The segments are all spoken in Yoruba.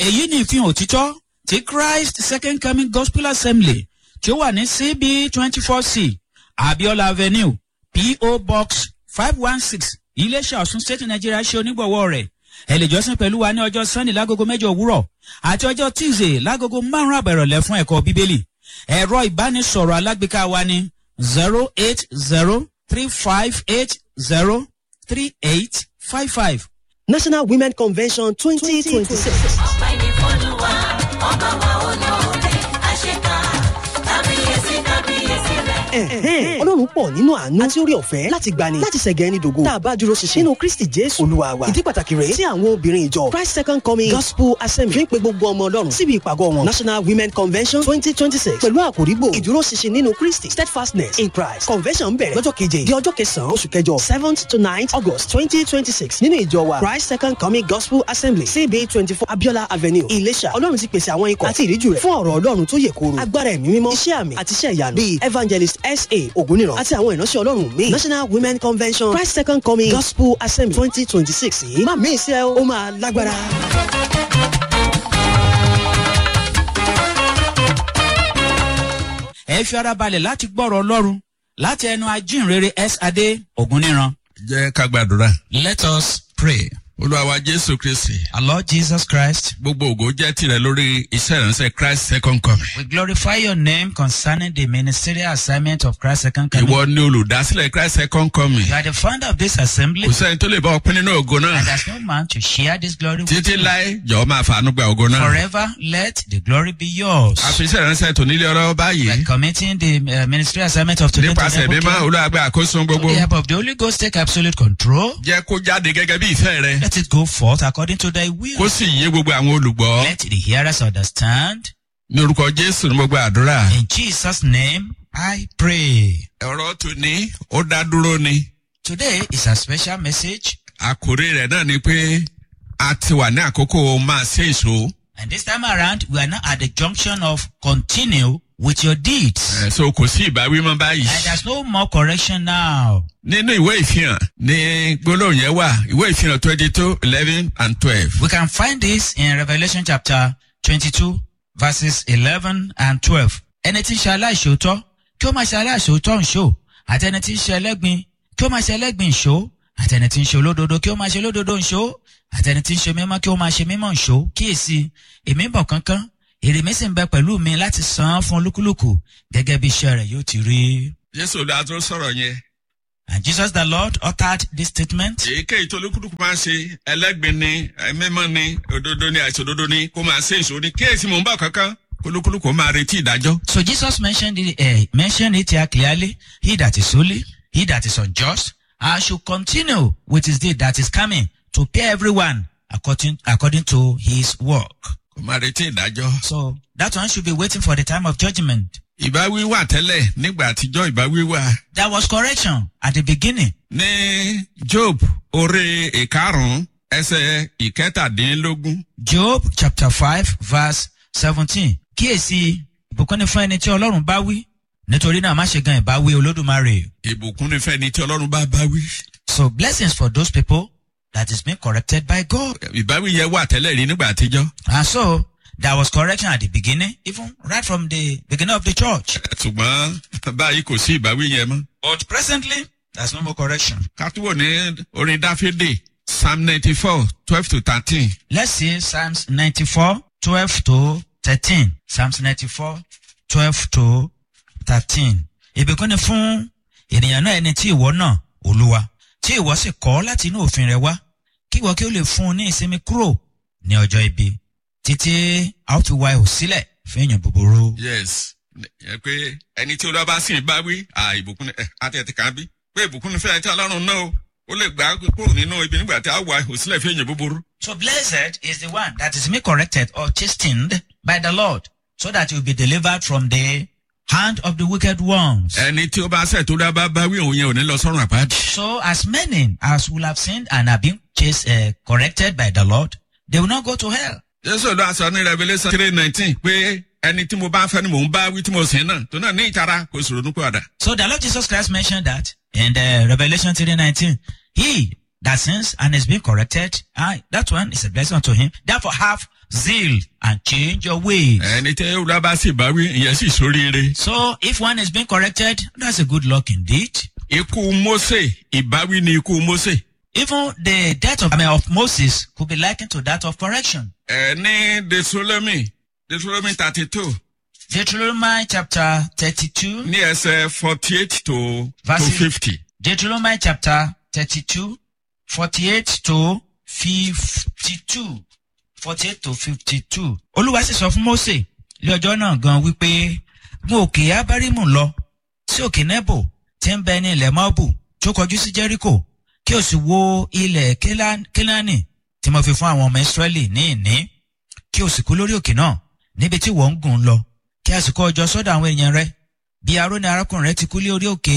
èyí ni ìfihàn òtítọ́ ti christ second coming gospel assembly tí ó wà ní cb twenty four c abiola avenue po box five one six iléeṣẹ́ ọ̀sùn state nigeria ṣe onígbọ̀wọ́ rẹ̀ ẹ lè jọ́sìn pẹ̀lú wa ní ọjọ́ sunday lágogo mẹ́jọ òwúrọ̀ àti ọjọ́ tuesday lágogo márùn-ún àbẹ̀rọ̀lẹ̀ fún ẹ̀kọ́ bíbélì ẹ̀rọ ìbánisọ̀rọ̀ alágbèéká wa ní zero eight zero three five eight zero three eight five five. national women convention twenty twenty six. ọpẹ́ ní fọlùwà ọba wa olóore àṣekà kábíyèsí kábíyèsí rẹ̀. ọlọ́run pọ̀ nínú àánú àti orí ọ̀fẹ́ láti gbani láti ṣẹ̀gẹ́ ẹni dògo tá a bá dúró ṣinṣin nínú kristi jésù olúwa wa ìdí pàtàkì rèé tí àwọn obìnrin ìjọ christ second coming gospel assembly fi ń pe gbogbo ọmọ ọlọ́run síbi ìpàgọ́ wọn national women convention twenty twenty six pẹ̀lú àkòrígbò ìdúró ṣinṣin nínú kristi steadfastness in christ convention bẹ̀rẹ̀ lọ́jọ́ keje di ọjọ́ kẹsàn-án oṣù kẹjọ seventh to ninth august twenty twenty six nínú ìjọ wa christ second coming gospel assembly cb twenty four abiola avenue ìlẹ̀ṣà ọlọ́run ti pèsè àwọn ikọ̀ àti ìríjú rẹ̀ fún ọ̀rọ̀ ọlọ́run tó yẹ kóró agbára ẹ̀mí mímọ́ iṣẹ́ àmì àti iṣẹ́ ìyanu bíi evangelist sa ògúnìràn àti àwọn ìránṣẹ́ ọlọ́run míì national women convention christ second coming gospel assembly twenty twenty six yìí má mí ìṣe ó máa lágbára. ẹ fi ara balẹ̀ láti gbọ́rọ̀ ọlọ́run láti ẹnu ajínrere s adé ògúnníran. jẹ́ ká gbàdúrà. let us pray. olúwa wa jésù kristi. our lord jesus christ. gbogbo ògo jẹ́ tirẹ̀ lórí iṣẹ́ ìránṣẹ́ christ second coming. we glorify your name concerning the ministerial assignment of christ second coming. ìwọ ni olùdásílẹ̀ christ second coming. you are the founder of this assembly. kò sẹ́ni tó lè bá ọpẹ́ nínú ògo náà. and there is no man to share this glory with títí you. láé jọ̀ọ́ máa fàánú gba ògo náà. forever let the glory be yours. a fi iṣẹ́ ìránṣẹ́ tò nílé ọ̀rọ̀ we are báyìí. committing the uh, ministerial assignment of today to nípasẹ̀ the mímọ́ olúwa gbé àkóso gbogbo. With the help of the Holy Ghost, take absolute control. jẹ́ kó jáde gẹ́gẹ́ bí ìfẹ́ rẹ. Let it go forth according to thy will. kó sì yé gbogbo àwọn olùgbọ́. Let the hearers understand. ní orúkọ jésù ní gbogbo àdúrà. In Jesus' name, I pray. ọ̀rọ̀ tòní ó dá dúró ni. Today is a special message, àkòrí rẹ̀ náà ni pé a ti wà ní àkókò máa ṣe èso. and this time around, we are now at the junction of continue with your deeds. ẹ̀ so kò sí ìbáwí mọ́ báyìí. And there's no more correction now. nínú ìwé ìfihàn ní gbólóhùn yẹn wà ìwé ìfihàn twenty two eleven and twelve. We can find this in Revelation chapter 22, verses 11 and 12. Ẹni tí ń ṣe aláìṣòótọ́, kí ó máa ṣe aláìṣòótọ́ ń ṣó. Àti ẹni tí ń ṣe ẹlẹ́gbin, kí ó máa ṣe ẹlẹ́gbin ń ṣó. Àti ẹni tí ń ṣe olódodo, kí ó máa ṣe olódodo ń ṣó. Àti ẹni tí ń ṣe mímọ́, kí ó máa ṣe mímọ́ ń ṣó. Kíyèsí, èmi ń bọ̀ kánkán. Èrè mi sì ń bẹ pẹ̀lú mi láti san án fún olúkúlùkù gẹ́gẹ́ bí iṣẹ́ rẹ̀ yóò ti rí. jésù olú àtúrò sọ̀rọ̀ yẹn. And Jesus the Lord uttered this statement. èyíkéyìí tó olúkúlùkù máa ń ṣe ẹlẹ́gbin ni mímọ́ ni òdodo ni àìsàn òdodo ni kó máa ṣe èso ni kíyèsí mò ń bọ̀ kankan olúkúlùkù máa retí ìdájọ́. So Jesus mentioned it, uh, mentioned it here clearly. He that is holy, he that is unjust, I should continue with his deed that is coming to pay everyone according according to his work. kó máa retí ìdájọ́. So that one should be waiting for the time of judgment. ìbáwí wà tẹ́lẹ̀ nígbà àtijọ́ ìbáwí wà. There was correction at the beginning. ní job orí ìkarùn-ún ẹsẹ̀ ìkẹtàdínlógún. Job chapter five verse seventeen. Kíyèsí ìbùkún ni fún ẹni tí Ọlọ́run bá wí. Nítorí náà má ṣe gan ìbáwí Olódùmarè. ìbùkún nífẹ̀ẹ́ ni tí ọlọ́run bá bá wí. So blessings for those people that is being corrected by God. ìbáwí yẹn wà tẹ́lẹ̀ rí nígbà àtijọ́. And so there was correction at the beginning, even right from the beginning of the church. ṣùgbọ́n báyìí kò sí ìbáwí yẹn mọ́. But presently, there's no more correction. kátúwò ní orin dáfídì psalm ninety four twelve to thirteen. Let's see Psalms 94, 12 to 13. Psalms 94, 12 to 13. Ìbùkún ni fún ènìyàn náà ẹni tí ìwọ náà, Olúwa, tí ìwọ sì kọ́ láti inú òfin rẹ wá, kí ìwọ kí ó lè fún un ní ìsinmi kúrò ní ọjọ́ ibi, títí a ó fi wá ihò sílẹ̀ fún èèyàn búburú. yes ẹ pé ẹni tí olúwa bá sìn bá wí à ìbùkún ni ẹ àti ẹtì kan bí pé ìbùkún ni fẹ́ẹ́ tí ọlọ́run náà o ó lè gbà á kúrò nínú ibi nígbà tí a wà ihò sílẹ̀ fún èèyàn búburú. So blessed is the one that is being corrected or chastened by the Lord, so that you will be delivered from the hand of the wicked ones. ẹni tí ó bá sẹ̀ tó dá bá bá wí òun yẹn ò ní lọ sọ́run àpáàdì. So as many as will have sinned and have been chased, uh, corrected by the Lord, they will not go to hell. jésù ló aṣọ ní revolution three nineteen pé ẹni tí mo bá fẹ́ ni mò ń bá wí tí mo sìn náà tó náà ní ìtara kò sì ronú padà. So the Lord Jesus Christ mentioned that in the Revelation 3.19. He that sins and is being corrected, ah, that one is a blessing unto him. Therefore, have zeal and change your ways. ẹni tẹ́ olúwa bá sì bá wí ìyẹn sì sóríire. So, if one is being corrected, that's a good luck indeed. ikú mose ìbáwí ni ikú mose. Even the death of, I mean, of Moses could be likened to that of correction. ẹ ní deuteronomy deuteronomy thirty two Deuteronomy chapter 32, ní ẹsẹ̀ forty eight to to Verse- fifty. Deuteronomy chapter 32, 48 to 52. 48 to 52. Olúwa sì sọ fún Mósè lé ọjọ́ náà gan wípé gun òkè Abárímù lọ sí òkè Nebo tí ń bẹ ní ilẹ̀ Mọ́bù tó kọjú sí Jẹ́ríkò kí o sì wo ilẹ̀ Kéla- Kénáánì tí mo fi fún àwọn ọmọ Ísírẹ́lì ní ìní kí o sì kú lórí òkè náà níbi tí wọ́n ń gùn lọ kí a sì kó ọjọ́ sọ́dọ̀ àwọn èèyàn rẹ bí Aróní arákùnrin rẹ ti kú lé orí òkè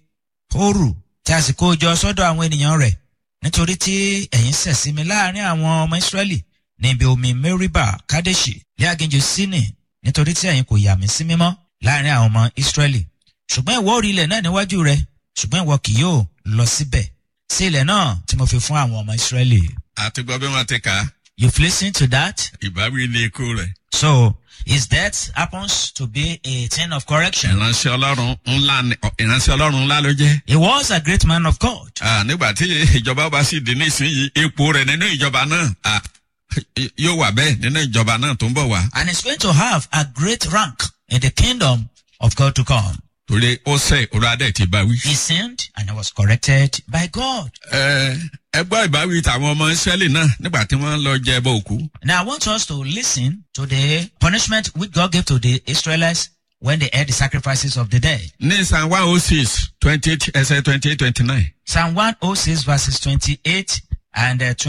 Hóru tí a sì kó jọ sọ́dọ̀ àwọn ènìyàn rẹ̀ nítorí tí ẹ̀yin ṣẹ̀ sí mi láàrin àwọn ọmọ Ísírẹ́lì níbi omi Meriba Kadeshi ní aginjù Sini nítorí tí ẹ̀yin kò yà mí sí mímọ́ láàrin àwọn ọmọ Ísírẹ́lì ṣùgbọ́n ìwọ orí ilẹ̀ náà níwájú rẹ ṣùgbọ́n ìwọ kì yóò lọ síbẹ̀ sí ilẹ̀ náà tí mo fi fún àwọn ọmọ Ísírẹ́lì. àti gbọ́ bí wọ́n ti kà á You've listened to that? ìbáwí ni ikú rẹ̀. So, his death happens to be a thing of correction. ìránṣẹ́ ọlọ́run ńlá ni ìránṣẹ́ ọlọ́run ńlá ló jẹ́. He was a great man of God. Ah, nígbà tí ìjọba bá sì dín nísìnyí ipò rẹ̀ nínú ìjọba náà ah, yóò wà bẹ́ẹ̀ nínú ìjọba náà tó ń bọ̀ wá. and is going to have a great rank in the kingdom of God to come. torí ó sẹ́ olùwádẹ́ ti bá wí. He sinned and he was corrected by God. Ẹ ẹ gbọ́ ìbáwí tàwọn ọmọ Ísírẹ́lì náà nígbà tí wọ́n lọ jẹ ẹbọ òkú. Now I want us to listen to the punishment which God gave to the Israelites when they ate the sacrifices of the dead. ní psalm one oh six twenty eight ẹsẹ̀ twenty eight twenty nine. Psalm 106 verses 28 and uh,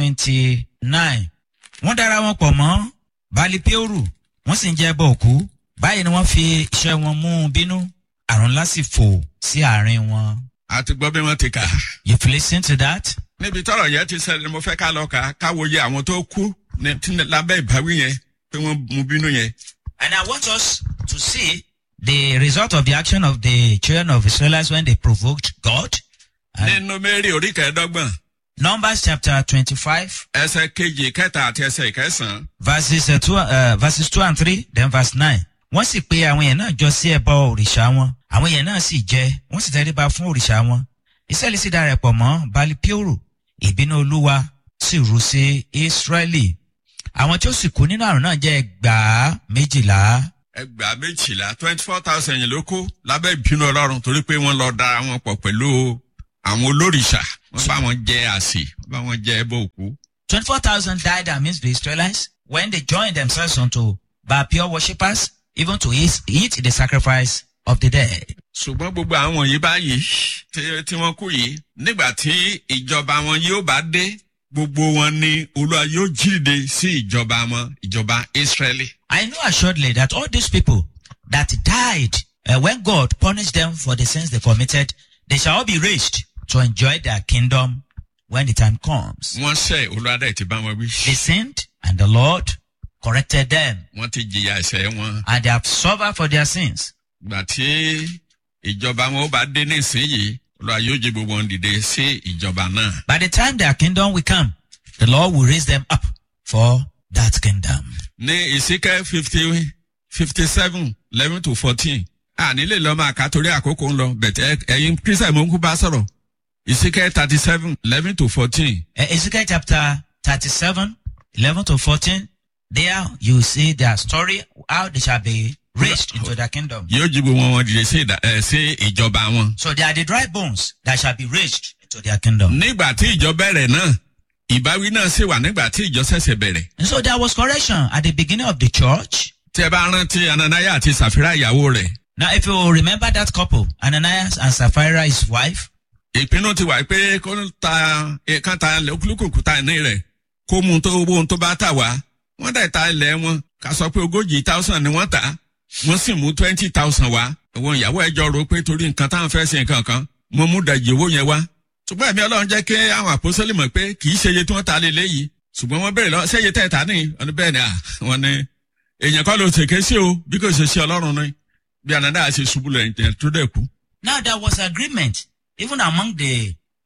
29. Wọ́n dára wọn pọ̀ mọ́ Bali Peoru, wọ́n sì ń jẹ́ ẹbọ òkú. Báyìí ni wọ́n fi iṣẹ́ wọn mú un bínú. Àrùn ńlá sì fò sí àárín wọn. àti gbọ́ bí wọ́n ti kà. You've listened to that? níbi tọ́rọ̀ yẹn ti ṣẹlẹ̀ ni mo fẹ́ ká lọ kà á káwòye àwọn tó kú ní tí ní- lábẹ́ ìbáwí yẹn pé wọ́n mú bínú yẹn. And I want us to see the result of the action of the children of Israelites when they provoked God. And nínú mẹ́rin orí kẹẹ̀ẹ́dọ́gbọ̀n Numbers chapter 25, ẹsẹ̀ kejì kẹta àti ẹsẹ̀ ìkẹsàn-án. verses, uh, two, uh, verses 2 and 3, then verse 9. Wọ́n sì pe àwọn èèyàn náà jọ sí ẹbọ òrìṣà wọn. Àwọn èèyàn náà sì jẹ, wọ́n sì tẹríba fún òrìṣà wọn. Ísírẹ́lì sì darapọ̀ mọ́ Bali Peoru. Ìbínú Olúwa sì rú sí Ísírẹ́lì. Àwọn tí ó sì kú nínú àrùn náà jẹ́ ẹgbàá méjìlá. ẹgbàá méjìlá twenty four thousand yìí ló kó lábẹ́ ìbínú ọlọ́run torí pé wọ́n lọ da wọn pọ̀ pẹ̀lú àwọn olórìṣà wọ́n bá wọn jẹ àsè wọ́n bá wọn jẹ ẹbọ òkú. 24,000 died amidst the Israelites when they joined themselves unto Baal pure worshippers, even to eat, eat the sacrifice of the dead. ṣùgbọ́n gbogbo àwọn yìí báyìí tí- tí wọ́n kú yìí nígbà tí ìjọba wọn yóò bá dé gbogbo wọn ni olúwa yóò jíde sí ìjọba wọn ìjọba israẹli. I know assuredly that all these people that died uh, when God punished them for the sins they committed, they shall all be raised to enjoy their kingdom when the time comes. wọ́n ṣẹ̀ olúwa dẹ̀ ti bá wọn wí. They sinned and the Lord corrected them wọ́n ti jìyà ẹ̀ṣẹ̀ wọn. and they have suffered for their sins. gbà tí ìjọba wọn ó bá dé nísìnyìí olúwa yóò jí gbogbo wọn dìde sí ìjọba náà. By the time their kingdom will come, the Lord will raise them up for that kingdom. ní ìsíkẹ́ fifty fifty seven eleven to fourteen àní lè lọ máa kà torí àkókò ń lọ bẹ̀tẹ̀ ẹ̀yin christian mo ń kú bá sọ̀rọ̀ ìsíkẹ́ thirty seven eleven to fourteen Uh, Ezekiel chapter 37, 11 to 14, there you see their story, how they shall be raised into their kingdom. yóò jí gbogbo wọn dìde sí ìdá- ẹ̀, sí ìjọba wọn. So they are the dry bones that shall be raised into their kingdom. nígbà tí ìjọ bẹ̀rẹ̀ náà ìbáwí náà sì wà nígbà tí ìjọ ṣẹ̀ṣẹ̀ bẹ̀rẹ̀. And so there was correction at the beginning of the church. tí ẹ bá rántí ananaya àti sàfírà ìyàwó rẹ̀ Now, if you remember that couple, Ananias and Sapphira, his wife, ìpinnu ti wà pé kó ta kan ta olúkúlùkù ta ní rẹ̀ kó mú un tó owó ohun tó bá tà wá wọ́n dẹ̀ ta ilẹ̀ wọn ká sọ pé ogójì thousand ni wọ́n tà wọ́n sì mú twenty thousand wá àwọn ìyàwó ẹjọ́ rò pé torí nǹkan táwọn fẹ́ ṣe nǹkan kan mo mú dàjì owó yẹn wá ṣùgbọ́n ẹ̀mí ọlọ́run jẹ́ kí àwọn àpòsílẹ̀ mọ̀ pé kì í ṣe iye tí wọ́n ta lé léyìí ṣùgbọ́n wọ́n béèrè lọ ṣé iye tẹ̀ ta ní ọdún bẹ́ẹ̀ ni à wọ́n ní èèyàn kọ́ ló ṣèké sí o bí kò ṣe ṣe ọlọ́run ni bí ànádà ṣe ṣubú lẹ̀ ẹ̀ tó dẹ̀ kú. now there was agreement even among the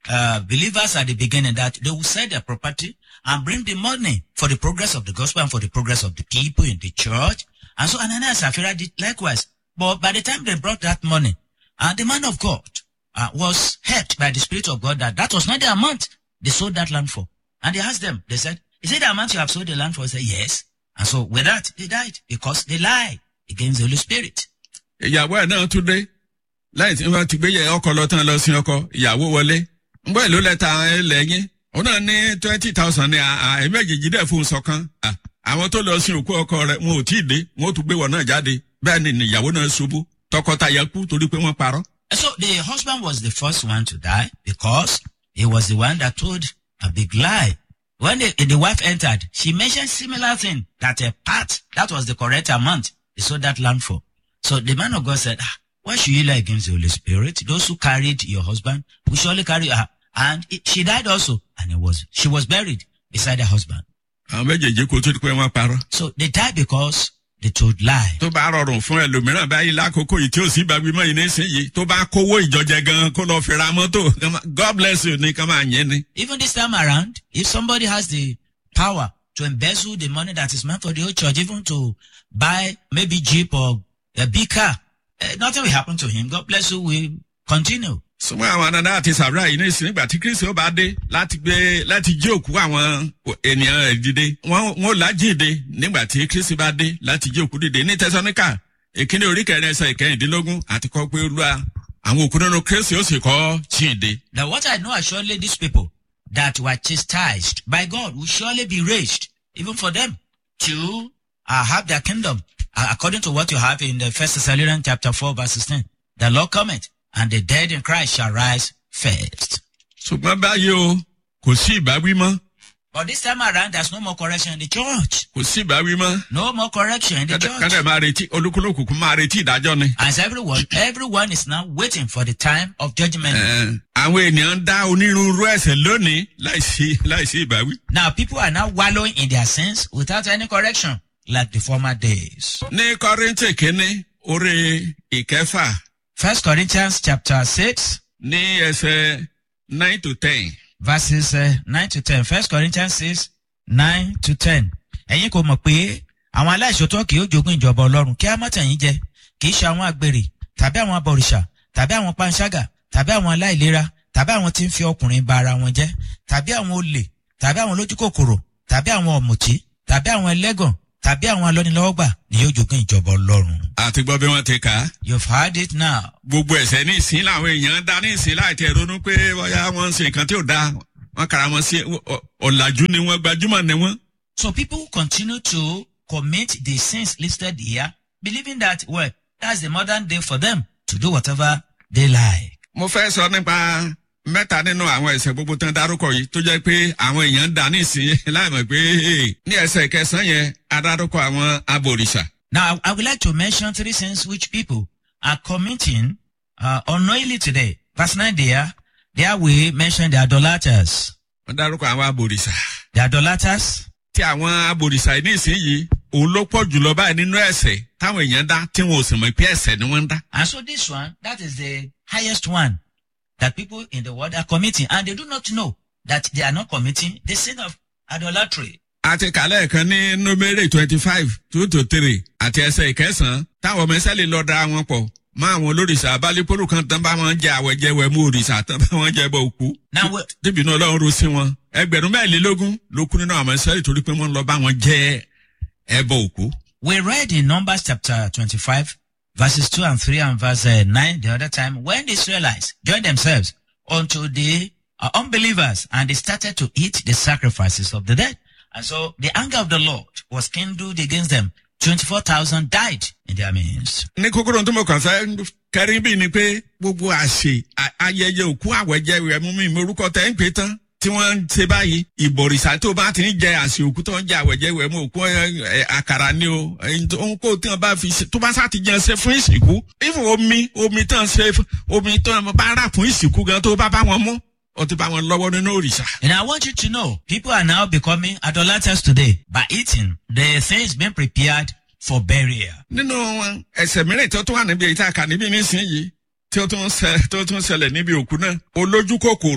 uh, believers at the beginning that they will sell their property and bring the money for the progress of the gospel and for the progress of the people in the church. And so Ananias and Sapphira did likewise. But by the time they brought that money, uh, the man of God uh, was helped by the Spirit of God that that was not the amount they sold that land for. And they asked them, they said, is it the amount you have sold the land for? They said, yes. And so with that, they died because they lied against the Holy Spirit. ìyàwó ẹ̀ náà tún dé lẹ́yìn tí wọ́n ti gbé yẹ ọkọ lọ tán lọ sí ọkọ ìyàwó wọlé ń bọ́ ìlú lẹ́ta lẹ́yìn òun náà ní twenty thousand ní ẹ̀ẹ́mẹ́jèjì dẹ̀ fún un sọ̀kan Ah, àwọn tó lọ sí òkú ọkọ rẹ̀ wọn ò tí ì dé wọn ò tún gbé wọn náà jáde bẹ́ẹ̀ ni ìyàwó náà ṣubú tọkọtaya kú torí pé wọ́n parọ́. And so the husband was the first one to die because he was the one that told a big lie. When the, the wife entered, she mentioned similar thing that a part, that was the correct amount they sold that land for. So the man of God said, ah, why should you lie against the Holy Spirit? Those who carried your husband, we surely carry her. And it, she died also. And it was, she was buried beside her husband. àwọn méjèèjì kò tó di pé wọ́n parọ́. So they died because they told lie. tó bá rọrùn fún ẹlòmíràn báyìí lákòókò yìí tí ó sì gbàgbé mọ́ yìí nísìnyí tó bá kówó ìjọjẹ gan kó lọ fi ra mọ́tò god bless you ní ká máa yẹn ni. Even this time around, if somebody has the power to embezzle the money that is meant for the whole church, even to buy maybe Jeep or a big car, eh, nothing will happen to him. God bless you. We continue. súnmọ́ àwọn dandan àti sàbúrà yìí nísìnyí ìgbà tí kristi ó bá dé láti gbé láti jí òkú àwọn ènìyàn rẹ̀ dìde wọ́n wọ́n lájíǹde nígbà tí kristi bá dé láti jí òkú dìde ní tẹsáníkà ìkíní orí kẹrin ẹsẹ ìkẹrìndínlógún àti kọ́ pé olúwa àwọn òkú nínú kristi ó sì kọ́ jíǹde. Now, what I know assuredly these people that were chastised by God will surely be raised, even for them to uh, have their kingdom, uh, according to what you have in the First Thessalonians chapter four, verse sixteen. The Lord cometh, and the dead in Christ shall rise first. ṣùgbọ́n báyìí o kò sí ìbáwí mọ́ But this time around, there's no more correction in the church. kò sí ìbáwí mọ́ No more correction in the church. kádẹ máa retí olúkúlùkù kún máa retí ìdájọ́ ni. As everyone, everyone is now waiting for the time of judgment. Ẹ, àwọn ènìyàn ń dá onírúurú ẹsẹ̀ lónìí láìsí láìsí ìbáwí. Now, people are now wallowing in their sins without any correction, like the former days. ní kọ́rìntì kínní orí ìkẹfà First Corinthians chapter 6, ní ẹsẹ̀ nine to ten. verses uh, 9 to 10. First Corinthians 6, 9 to 10. Ẹ̀yin kò mọ̀ pé àwọn aláìṣòótọ́ kì yóò jogún ìjọba ọlọ́run kí á má tẹ̀yìn jẹ kì í ṣe àwọn àgbèrè tàbí àwọn abọ̀rìṣà tàbí àwọn panṣágà tàbí àwọn aláìlera tàbí àwọn tí ń fi ọkùnrin ba ara wọn jẹ́ tàbí àwọn olè tàbí àwọn olójúkòkòrò tàbí àwọn ọ̀mùtí tàbí àwọn ẹlẹ́gàn tàbí àwọn alọ́nilọ́wọ́gbà ni yóò jogún ìjọba ọlọ́run. àti gbọ́ bí wọ́n ti kà á. You've heard it now. gbogbo ẹ̀sẹ̀ ní ìsín làwọn èèyàn ń dá ní ìsín láì tẹ̀ ronú pé bóyá wọ́n ń ṣe nǹkan tí ò dáa wọ́n kàrà wọn sí ọ- ọ̀làjú ni wọ́n gbajúmọ̀ ni wọ́n. So people continue to commit the sins listed here, believing that, well, that's the modern day for them to do whatever they like. mo fẹ́ sọ nípa mẹ́ta nínú àwọn ẹ̀sẹ̀ gbogbo tán dárúkọ yìí tó jẹ́ pé àwọn èèyàn ń dá ní ìsín láì mọ̀ pé ní ẹsẹ̀ kẹsàn-án yẹn adárúkọ àwọn abòrìṣà. Now, I would like to mention three sins which people are committing uh, unknowingly today. Verse 9 there, there we mention the idolaters. wọ́n dárúkọ àwọn abòrìṣà. The idolaters, tí àwọn abòrìṣà yìí ní ìsinyìí òun ló pọ̀ jùlọ báyìí nínú ẹ̀sẹ̀ táwọn èèyàn dá tí wọn ò sì mọ̀ pé ẹ̀sẹ̀ ni wọ́n ń dá. and so this one, that is the highest one that people in the world are committing, and they do not know that they are not committing the sin of idolatry. àti kàlẹ́ kan ní nómérè twenty five two to three àti ẹsẹ̀ ìkẹsàn-án táwọn ọmọ ẹsẹ̀ lè lọ da wọn pọ̀ mọ́ àwọn olórìṣà abálépolú kan tán bá wọn jẹ àwẹ̀jẹwẹ̀ mú òrìṣà tán bá wọn jẹ bọ òkú. Now, we- tíbi náà ọlọ́run ro sí wọn ẹgbẹ̀rún mẹ́rìnlélógún ló kú nínú àwọn ẹsẹ̀ torí pé wọ́n lọ bá wọn jẹ ẹbọ òkú. We read in Numbers chapter 25, verses 2 and 3 and verse uh, 9 the other time, when the Israelites joined themselves unto the uh, unbelievers and they started to eat the sacrifices of the dead. And so the anger of the Lord was kindled against them. 24,000 died in their midst. ní kókóró tó mọ̀ kàn fẹ́ kẹrin bíi ni pé gbogbo àṣe à- ayẹyẹ òkú àwẹ̀jẹwẹ̀ mú mi morúkọ tẹ́ ń pè tán tí wọ́n ń ṣe báyìí ìbọ̀rìṣà tó bá ti ń jẹ àṣẹ òkú tó ń jẹ àwẹ̀jẹwẹ̀ mú òkú ẹ, ẹ, àkàrà ni o ẹyin tó ń kó tí wọ́n bá fi ṣe tó bá sá ti jẹun ṣe fún ìsìnkú ìfún omi omi tán ṣe fún- omi tó bá rà fún ìsìnkú gan tó bá bá wọn mú ó ti bá wọn lọ́wọ́ nínú òrìṣà. And I want you to know, people are now becoming idolaters today by eating the things being prepared for burial. nínú ẹsẹ̀ mìíràn tó tún wà níbi èyí tá a kà níbí nísìnyí tí ó tún ṣẹ- tó tún ṣẹlẹ̀ níbi òkú náà olójú kòkòrò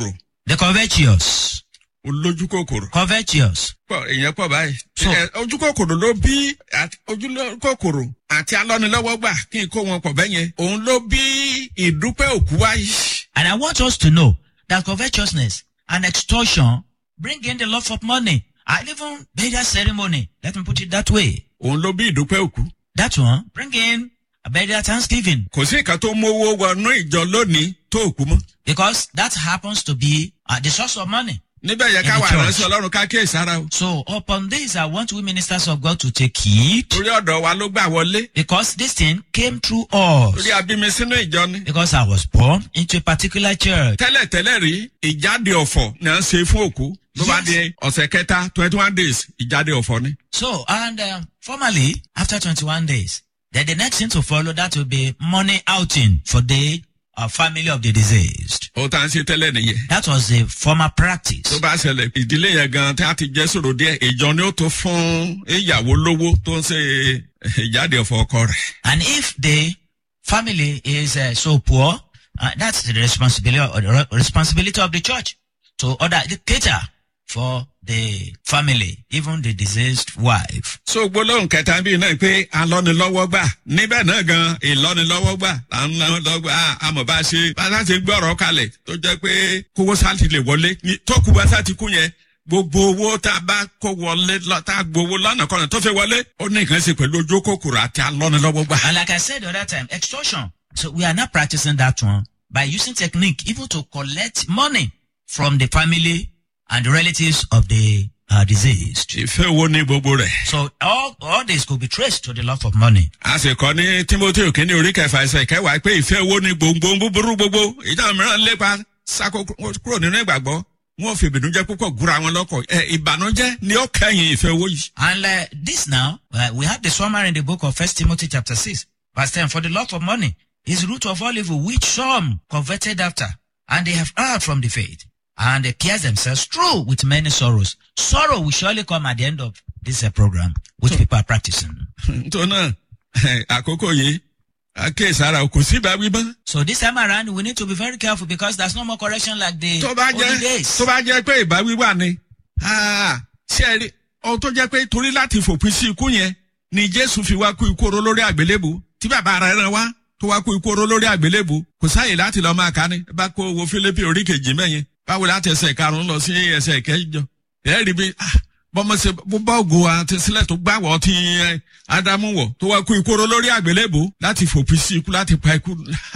The covetous. olójú kòkòrò. Covetous. pọ̀ èèyàn pọ̀ báyìí. So- Ẹ, ojú kòkòrò ló bí àti- ojú kòkòrò àti alọ́nilọ́wọ́gbà kí n kó wọn pọ̀ bẹ́yẹn. òun ló bí ìdúpẹ́ òkú wáyé. And I want us to know that covetousness and extortion bring in the love of money and even burial ceremony. Let me put it that way. òun ló bí ìdúpẹ́ òkú. That one bring in a burial thanksgiving kò sí nǹkan tó mówó wọnú ìjọ lónìí tó òkú mọ́. because that happens to be uh, the source of money. níbẹ̀ yẹ In ká the wà church. ránṣẹ́ ọlọ́run ká kíyè sára o. So upon this, I want we ministers of God to take heed torí ọ̀dọ̀ wa ló gbà wọlé. because this thing came through us. torí abimi sínú ìjọ ni. Because I was born into a particular church. tẹ́lẹ̀tẹ́lẹ̀ rí ìjáde ọ̀fọ̀ ni à ń ṣe fún òkú. ló bá Yes. di ọ̀sẹ̀ kẹta twenty one days ìjáde ọ̀fọ̀ ni. So, and um, formally, after 21 days, then the next thing to follow that will be money outing for the uh, family of the deceased. ó tá à ń ṣe tẹ́lẹ̀ nìyẹn. That was the former practice. tó bá ṣẹlẹ̀ ìdílé yẹn gan tí a ti jẹ́ sòrò díẹ̀ ìjọ ni ó tó fún ìyàwó lówó tó ń ṣe ìjáde ọ̀fọ̀ ọkọ rẹ̀. And if the family is uh, so poor, uh, that's the responsibility, or the re- responsibility of the church to order the cater for the family, even the deceased wife. so gbólóhùn kẹta bíi náà pé alọ́nilọ́wọ́ gbà níbẹ̀ náà gan ìlọ́nilọ́wọ́ gbà lọ́nilọ́wọ́ àmọ̀ bá ṣe bá a ṣe gbé ọ̀rọ̀ kalẹ̀ tó jẹ́ pé kówó sáàtì lè wọlé ní- tó kú bá sáàtì kú yẹn gbogbo owó tá a bá kó wọlé lọ- tá a gbowó lọ́nà kọ́nà tó fẹ́ wọlé ó ní nǹkan ṣe pẹ̀lú ojú kòkòrò àti alọ́nilọ́wọ́ gbà. And like I said the other time, extortion. So we are not practicing that one by using technique even to collect money from the family and the relatives of the uh, deceased. ìfẹ́ wo ní gbogbo rẹ̀. So all, all this could be traced to the love of money. a sì kọ́ ní timothy òkèní orí kẹfà ẹsẹ̀ kẹwàá pé ìfẹ́ wo ni gbòǹgbò búburú gbogbo ìjà mìíràn lépa sáko kúrò nínú ìgbàgbọ́ wọn ò fi ìbìnújẹ́ púpọ̀ gúra wọn lọ́kọ̀ ẹ ìbànújẹ́ ni ó kẹ́yìn ìfẹ́ owó yìí. And uh, this now, uh, we have the summary in the book of First Timothy chapter 6, verse 10. For the love of money is the root of all evil, which some coveted after, and they have erred from the faith, and they pierced themselves through with many sorrows. Sorrow will surely come at the end of this uh, program, which people are practicing. tó náà àkókò yìí akéèsára kò sí ìbáwí mọ́. So this time around, we need to be very careful because there's no more correction like the tó bá olden jẹ́ days. tó bá jẹ́ pé ìbáwí wà ní. ah, ṣé ẹ rí ohun tó jẹ́ pé torí láti fòpin sí ikú yẹn ni jésù fi wá kú ikú oró lórí àgbélébù tí bàbá rẹ̀ rán wá tó wá kú ikú oró lórí àgbélébù kò sáàyè láti lọ́ọ́ máa ka ni bá kó wo fílípì orí kejì mẹ́yẹn báwo láti ẹsẹ̀ karùn-ún lọ sí ẹsẹ̀ kẹjọ ẹ rí bí ah, bọ́mọ ṣe bó bá ògo àti sílẹ̀ tó gbàwọ̀ tí ẹ, ádámù wọ̀ tó wá kú ikú oró lórí àgbélébù láti fòpin sí ikú láti pa ikú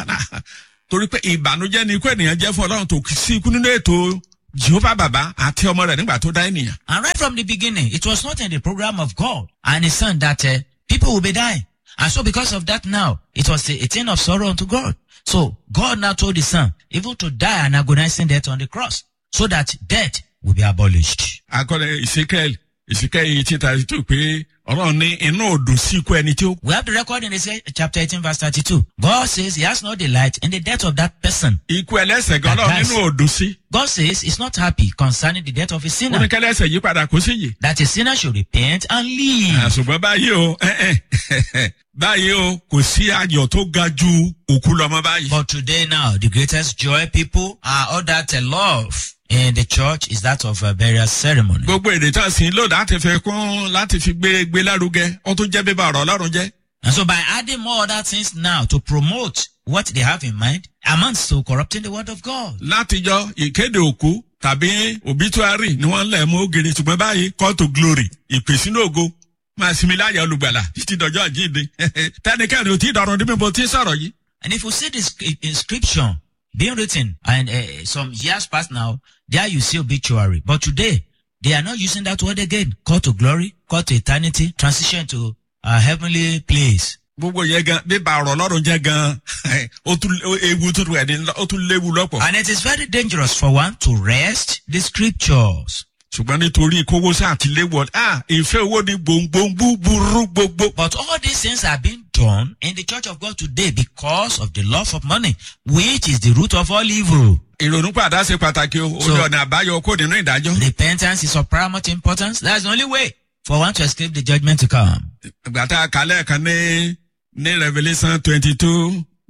torí pé ìbànújẹ́ ni ikú ènìyàn jẹ́ fún ọlọ́run tó kì í sí ikú nínú ètò jehova bàbá àti ọmọ rẹ̀ nígbà tó dá ènìyàn. And right from the beginning, it was not in the program of God and His Son that uh, people will be dying. And so because of that now, it was a, a thing of sorrow unto God. So God now told His Son even to die an agonizing death on the cross so that death will be abolished. akọni ìsíkẹ́ẹ̀lì ìsíkẹ́ẹ̀lì eighteen thirty two pé ọlọ́run ní inú òdùn sí ikú ẹni tí ó. We have the record in Isaiah chapter 18 verse 32. God says He has no delight in the death of that person. ikú ẹlẹ́sẹ̀ gan ọlọ́run That's- nínú òdùn sí. God says He's not happy concerning the death of a ó sinner. ní kẹ́lẹ́sẹ̀ yí padà kó sí yìí. That a sinner should repent and leave. àṣùgbọ́n báyìí o ẹ, ẹ, báyìí o kò sí ayọ̀ tó ga ju òkú lọ́mọ báyìí. But today now, the greatest joy people are all that uh, love in the church is that of a burial ceremony. gbogbo èdè tó ń sìn lò láti fi kún láti fi gbé gbé lárugẹ ó tún jẹ́ bíbá ọ̀rọ̀ ọlọ́run jẹ́. And so by adding more other things now to promote what they have in mind amounts to corrupting the word of God. látijọ́ ìkéde òkú tàbí obituary ni wọ́n lẹ̀ mú ògiri ṣùgbọ́n báyìí call to glory ìpèsínú ògo máa sinmi láyà olùgbàlà títí dọjọ́ àjíǹde tẹnikẹ́ni ò tí ì dọ̀rùn níbi mo ti ń sọ̀rọ̀ yìí. And if you see this inscription being written and uh, some years past now, there you see obituary. But today, they are not using that word again. Call to glory, call to eternity, transition to a heavenly place. gbogbo yẹn gan bíbá ọ̀rọ̀ ọlọ́run jẹ́ gan ó tún ó- ewu tó rẹ̀ ní ó tún léwu lọ́pọ̀. And it is very dangerous for one to rest the scriptures. ṣùgbọ́n nítorí kówó sáà ti léwu ọ ah ìfẹ́ owó ni gbòǹgbòǹ búburú gbogbo. But all these things are being done in the church of God today because of the love of money, which is the root of all evil. ìrònú padà ṣe pàtàkì o ó So- ní ọ̀nà àbáyọ kó nínú ìdájọ́. Repentance is of paramount importance. That's the only way for one to escape the judgment to come. ìgbà tá a kà lẹ́ẹ̀kan ní ní revolution twenty two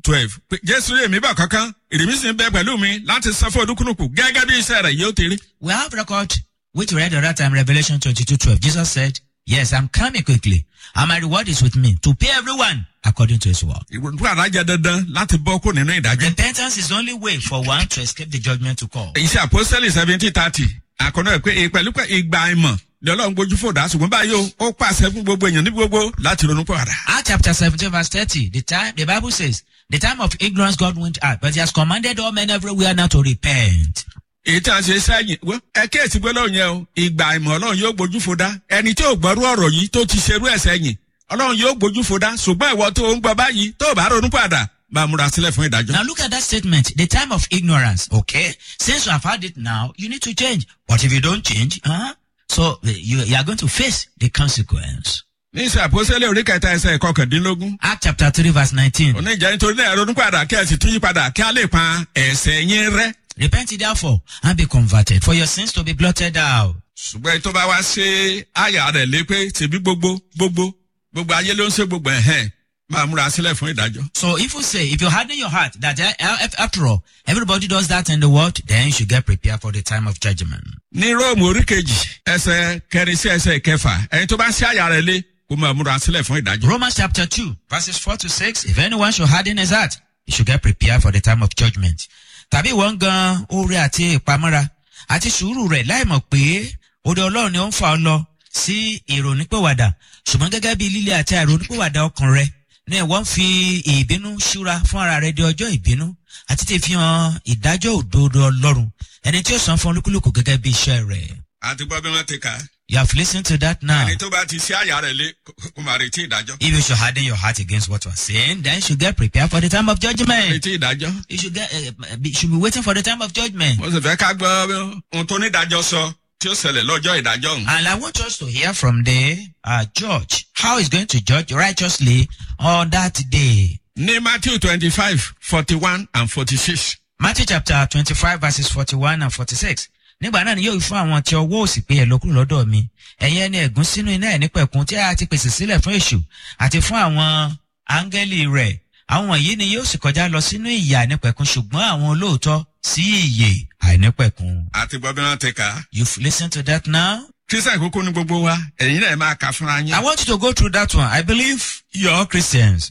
twelve pé jésù èmi bá kankan èrèmí sì ń bẹ pẹ̀lú mi láti san fún olúkúlùkù gẹ́gẹ́ bí iṣẹ́ rẹ̀ yóò ti rí. We have record which we read the other time, Revelation 22 12. Jesus said, Yes, I'm coming quickly, and my reward is with me to pay everyone according to his work. ìrònú àdájẹ dandan láti bọ́ kó nínú ìdájọ́. Repentance is the only way for one to escape the judgment to come. iṣẹ́ àpọ́sẹ́lì seventeen thirty àkọ́nà ẹ̀ pé pẹ̀lú pé ìgbà ìmọ̀ ni ọlọ́run gbójú fòdà ṣùgbọ́n báyìí o, ó pàṣẹ fún gbogbo èèyàn níbi gbogbo láti ronú pọ̀ àdá. Acts chapter 17, verse 30, the time the Bible says, The time of ignorance God went out, but he has commanded all men everywhere now to repent. èyí tí a ṣe sẹ́yìn wọ́n ẹ kíyèsí pé lọ́run yẹn o ìgbà ìmọ̀ ọlọ́run yóò gbójú fòdà ẹni tí ò gbọ́rú ọ̀rọ̀ yìí tó ti ṣerú ẹ̀ sẹ́yìn ọlọ́run yóò gbójú fòdà ṣùgbọ́n ìwọ tó ń gbọ́ báyìí tó ò bá ronú pọ̀ àdá bá a múra sílẹ̀ fún ìdájọ́. Now look at that statement, the time of ignorance, okay? Since you have had it now, you need to change. But if you don't change, huh? So uh, you, you are going to face the consequence. ní iṣẹ́ àpọ́sẹ́lẹ̀ orí kẹta ẹsẹ̀ ìkọkàndínlógún Act chapter 3, verse 19. oníjà nítorí náà ronú padà kí ẹ sì tún yí padà kí a lè pa ẹ̀sẹ̀ yín rẹ́. Repent ye therefore and be converted for your sins to be blotted out. ṣùgbọ́n tó bá wá ṣe àyà rẹ̀ lé pé tèmi gbogbo gbogbo gbogbo ayé ló ń ṣe gbogbo ẹ̀hẹ́n máa múra sílẹ̀ fún ìdájọ́. So if you say, if you harden your heart that uh, uh, after all, everybody does that in the world, then you should get prepared for the time of judgment. ní róòmù orí kejì ẹsẹ̀ kẹrin sí ẹsẹ̀ kẹfà ẹni tó bá ṣe àyà rẹ̀ lé kó máa múra sílẹ̀ fún ìdájọ́. Romans chapter 2, verses 4 to 6. If anyone should harden his heart, he should get prepared for the time of judgment. Tàbí wọ́n gan oore àti ìpamọ́ra àti sùúrù rẹ̀ láìmọ̀ pé òde ọlọ́run ni ó ń fa ọ lọ sí ìrònípìwàdà ṣùgbọ́n gẹ́gẹ́ bí líle àti àìrònípìwàdà ọkàn rẹ ní ẹ̀wọ́n ń fi ìbínú ṣúra fún ara rẹ di ọjọ́ ìbínú àti ti fi hàn ìdájọ́ òdodo ọlọ́run ẹni tí ó san fún olúkúlùkù gẹ́gẹ́ bí iṣẹ́ rẹ̀. àti gbọ́ bí wọ́n ti kà á You have listened to that now. ẹni tó bá ti ṣe àyà rẹ̀ lé kó máa retí ìdájọ́. If you should harden your heart against what you are saying, then you should get prepared for the time of judgment. retí ìdájọ́. You should get, uh, be, should be waiting for the time of judgment. mo sì fẹ́ ká gbọ́ ohun tó ní ìdájọ́ sọ tí ó ṣẹlẹ̀ lọ́jọ́ ìdájọ́ ọ̀hún. And I want us to hear from the uh, judge how he's going to judge righteously on that day. ní matthew twenty five forty one and forty six. Matthew chapter twenty-five verses forty-one and forty-six. Nígbà náà ni yóò wí fún àwọn tí ọwọ́ òsì pé ẹ lọ kúrò lọ́dọ̀ mi. Ẹ̀yin ẹni ẹ̀gún sínú iná ẹ̀ nípẹ̀kun tí a ti pèsè sílẹ̀ fún èṣù àti fún àwọn áńgẹ́lì rẹ̀. Àwọn wọ̀nyí ni yóò sì kọjá lọ sínú ìyà nípẹ̀kun ṣùgbọ́n àwọn olóòótọ́ sí ìyè àìnípẹ̀kun. àti gbọ́ bí wọ́n ti kà á. You've listened to that now? kírísítà kúkú ní gbogbo wa ẹ̀yin náà máa kà fúnra yín. I want you to go through that one. I believe you're all Christians.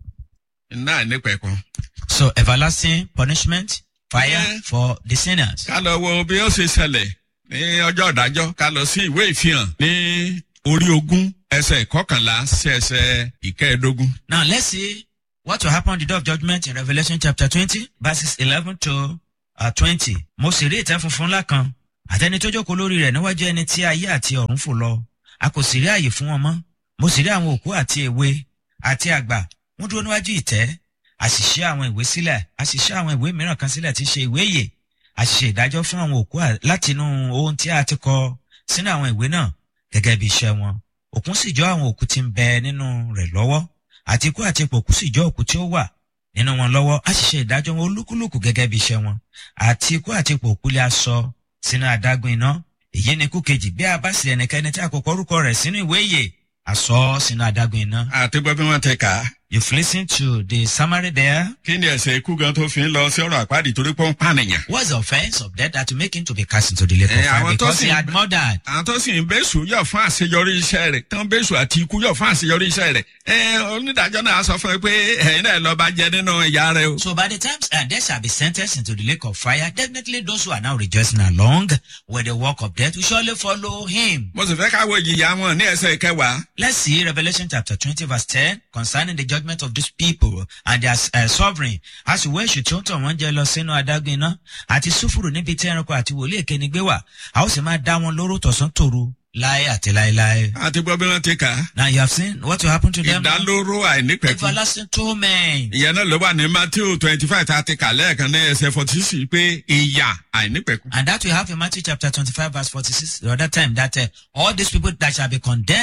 náà nípẹ̀kun. So everlasting punishment, fire Yeah. for the sinners. ká lọ wo bí ó ṣe ṣẹlẹ̀ ní ọjọ́ ìdájọ́ ká lọ sí ìwé ìfihàn ní orí ogún ẹsẹ̀ ìkọkànlá sí ẹsẹ̀ ìkẹẹ̀ẹ́dógún. Now let's see what will happen on the day of judgment in Revelation chapter twenty verses eleven to uh, twenty. Mo sì rí ìtẹ́ funfun ńlá kan àtẹni tó jókòó lórí rẹ̀ níwájú ẹni tí ayé àti ọ̀run fò lọ. A kò sì rí àyè fún wọn mọ́. Mo sì rí àwọn òkú àti èwe àti àgbà. Wọ́n dúró níwájú ìtẹ́. A sì ṣí àwọn ìwé sílẹ̀. A sì ṣí àwọn ìwé mìíràn kan sílẹ̀ tí í ṣe ìwé ìyè. A sì ṣe ìdájọ́ fún àwọn òkú à- látinú ohun tí a ti kọ sínú àwọn ìwé náà gẹ́gẹ́ bí iṣẹ́ wọn. Òkun sì jọ àwọn òkú tí ń bẹ nínú rẹ̀ lọ́wọ́ àti ikú àti ipò òkú sì jọ òkú tí ó wà nínú wọn lọ́wọ́ a sì ṣe ìdájọ́ wọn olúkúlùkù gẹ́gẹ́ bí iṣẹ́ wọn àti ikú àti ipò òkú lè aṣọ sínú adágún iná èyí ni ikú kejì bí a bá sì ẹnikẹ́ni tí a kò kọ orúkọ rẹ̀ sínú ìwé ìyè aṣọ sínú adágún iná. àti gbọ́ bí wọ́n ti kà á. You've listened to the summary there. kí ni ẹ̀sẹ̀ ikú gan tó fi ń lọ sí ọ̀rọ̀ àpáàdì torí pé ó ń pànìyàn. What's the offense of death that to make him to be cast into the lake of Eh, fire àwọn tó because sì he ń had bẹ- murdered? àwọn tó sì ń bẹ́sù yọ̀ fún àṣeyọrí iṣẹ́ rẹ̀ tán bẹ́sù àti ikú yọ̀ fún àṣeyọrí iṣẹ́ rẹ̀ ẹ onídàájọ́ náà sọ fún ẹ pé ẹ̀yin náà lọ́ọ́ bá jẹ nínú ìyá rẹ o. So by the time uh, they shall be sentenced into the lake of fire, definitely those who are now rejoicing along with the work of death will surely follow him. mo sì fẹ́ ká wo ìjìyà wọn ní ẹsẹ̀ ìkẹwàá. Let's see Revelation chapter 20 verse 10 concerning the judgment of these people and their uh, sovereign. As ìwé èṣù tí ó ń tọ̀ wọ́n jẹ lọ sínú adágún iná àti súfùrù níbi tí ẹranko àti wòlíì èké ni gbé wà. A ó sì máa dá wọn lóró tọ̀sán tòru láé àti láéláé. àti gbọ́ bí wọ́n ti kà á. Now you have seen what will happen to them. ìdálóró àìnípẹ̀kun. Everlasting torment. ìyẹn náà ló wà ní matthew twenty five tá a ti kà lẹ́ẹ̀kan ní ẹsẹ̀ forty six pé ìyà àìnípẹ̀kun. And that we have in Matthew chapter 25 verse 46 the other time that uh, all these people that shall be condemned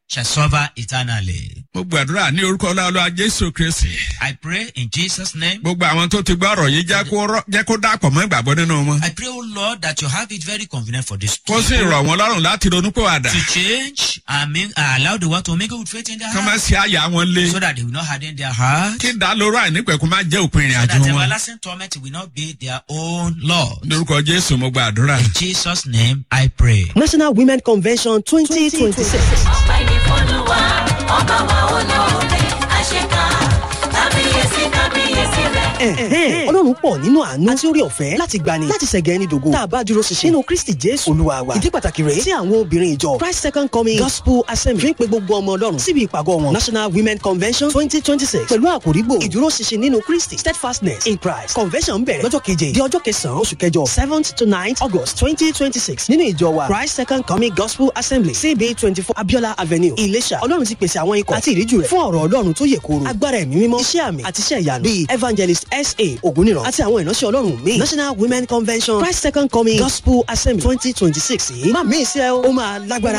shall suffer eternally. mo gbàdúrà ní orúkọ ọlọ́ọ̀lọ́ jésù kristi I pray in Jesus' name. gbogbo àwọn tó ti gbọ́ ọ̀rọ̀ yìí jẹ́ kó rọ́- jẹ́ kó dàpọ̀ mọ́ ìgbàgbọ́ nínú wọn I pray, O Lord, that you have it very convenient for this kó sì people rọ̀ wọ́n lọ́rùn láti ronú pé wàdà to change and make, uh, allow the world to make it with faith in their kí wọ́n má heart ṣe àyà wọn lé so that they will not harden their heart. kí ìdálóró àìnípẹ̀kun má jẹ́ òpin ìrìn So àjò that wọn everlasting torment will not be their own Lord. lórúkọ jésù mo gbàdúrà. In Jesus' name I pray. national women convention twenty twenty six. ọpẹ́ ní fọlùwà ọba wa olóore àṣekà kábíyèsí kábíyèsí rẹ̀. ọlọ́run pọ̀ nínú àánú àti orí ọ̀fẹ́ láti gbani láti ṣẹ̀gẹ̀ ẹni dògo tá a bá dúró ṣinṣin nínú kristi jésù olúwa wa ìdí pàtàkì rèé tí àwọn obìnrin ìjọ christ second coming gospel assembly fi ń pe gbogbo ọmọ ọlọ́run síbi ìpàgọ́ wọn national women convention twenty twenty six pẹ̀lú àkòrígbò ìdúró ṣinṣin nínú kristi steadfastness in christ convention bẹ̀rẹ̀ lọ́jọ́ keje di ọjọ́ kẹsàn-án oṣù kẹjọ seventh to ninth august twenty twenty six nínú ìjọ wa christ second coming gospel assembly cb twenty four abiola avenue ìlẹ̀ṣà ọlọ́run ti pèsè àwọn ikọ̀ àti ìríjú rẹ̀ fún ọ̀rọ̀ ọlọ́run tó yẹ kóró agbára ẹ̀mí mímọ́ iṣẹ́ àmì àti iṣẹ́ ìyanu bíi evangelist sa ògúnìràn àti àwọn ìránṣẹ́ ọlọ́run míì national women convention christ second coming gospel assembly twenty twenty six yìí má mí ìṣe ó máa lágbára.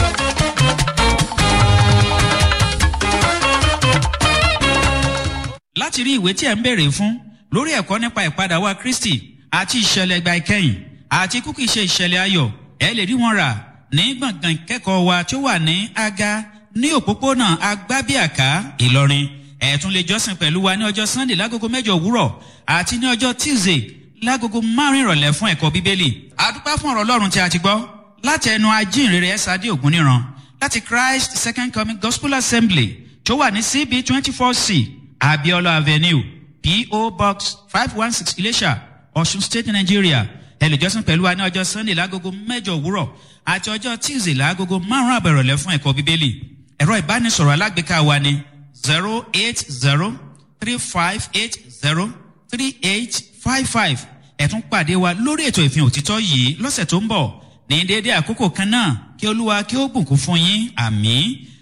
láti rí ìwé tí ẹ̀ ń béèrè fún lórí ẹ̀kọ́ nípa ìpadà wa kristi àti ìṣẹ̀lẹ̀ ìgbà ìkẹyìn àti kúkú ìṣe ìṣẹ̀lẹ̀ ayọ̀ ẹ lè rí wọn rà ní gbọ̀ngàn ìkẹ́kọ̀ọ́ wa tí ó wà ní aga ní òpópónà agbábíàká ìlọrin ẹ tún lè jọ́sìn pẹ̀lú wa ní ọjọ́ sunday lágogo mẹ́jọ òwúrọ̀ àti ní ọjọ́ tuesday lágogo márùn ìrọ̀lẹ́ fún ẹ̀kọ́ bíbélì àdúpẹ́ fún ọ̀rọ̀ ọlọ́run tí a ti gbọ́ láti ẹnu ajínrere ẹ̀sádé ògúnníran láti christ second coming gospel assembly tó wà ní cb twenty four c abiola avenue po box five one six ilesha ọ̀ṣun state nigeria ẹlẹ́jọ́sìn pẹ̀lú wa ní ọjọ́ sunday lágogo mẹ́jọ òwúrọ̀ àti ọjọ́ tuesday lágogo márùn-ún àbẹ̀rọ̀lẹ́ fún ẹ̀kọ́ bíbélì ẹ̀rọ ìbánisọ̀rọ̀ alágbèéká wa ni zero eight zero three five eight zero three eight five five ẹ̀tún pàdé wa lórí ètò ìfihàn òtítọ́ yìí lọ́sẹ̀ tó ń bọ̀ ní déédéé àkókò kan náà kí olúwa kí ó bùkún fún yín àmì